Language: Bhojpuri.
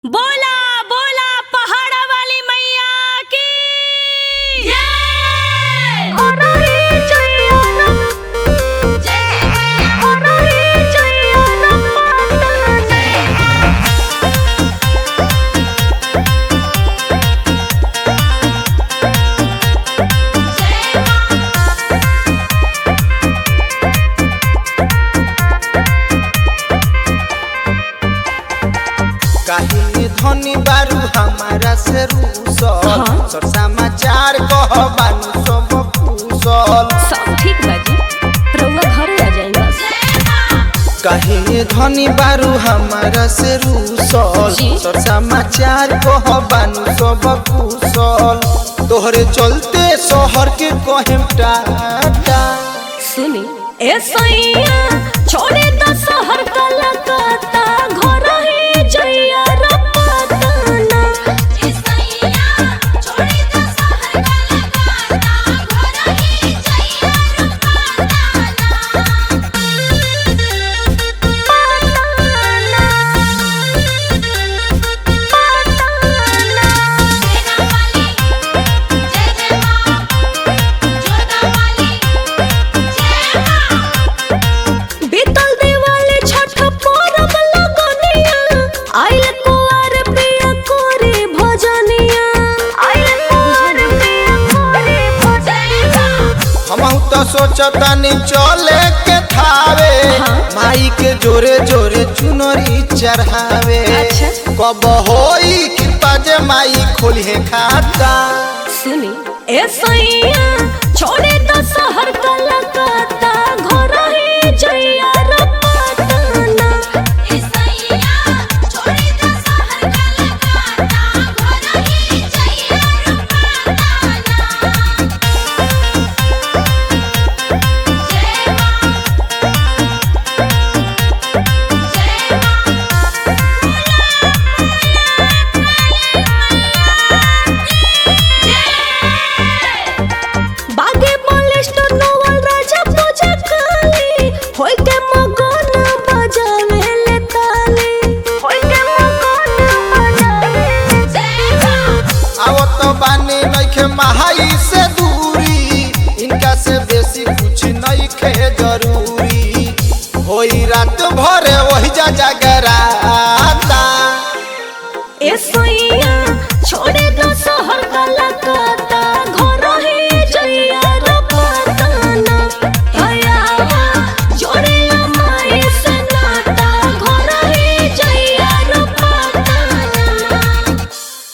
बोला बोला पहाड़ा वाली मैया की काहे धनी बारू हमारा से रूसल हाँ। सर समाचार कह बानू सब कुशल सब ठीक बाजी रउआ घरे आ जाई बस काहे धनी बारू हमारा से रूसल जी। सर समाचार कह बानू सब कुशल तोहरे चलते शहर के कहेम टाटा सुनी ए सैया छोड़े द शहर कलकत्ता घर ही जइया रपताना ए सैया छोड़े द शहर कलकत्ता घर ही जइया बीतल दिवाली छठ पर्व लगनिया आइल कुआर पिया कोरी भजनिया आइल कुआर पिया कोरी भजनिया हमहू तो सोचतानी चले के थावे हाँ। माई के जोरे जोरे चुनरी चढ़ावे अच्छा। कब होई कृपा जे माई खोली है खाता सुनी ए सैया छोड़े द शहर कलकत्ता घर ही जइया रपताना ए सैया छोड़े द शहर कलकत्ता घर ही जइया रपताना जय मां बागे बलिष्ठ नवल राजा पूजा काली होय के मगन बजावे ले ताली होय के मगन बजावे आओ तो बानी नइखे महाई से दूरी इनका से बेसी कुछ नइखे जरूरी होई रात भर वही जा जागराता ए सोई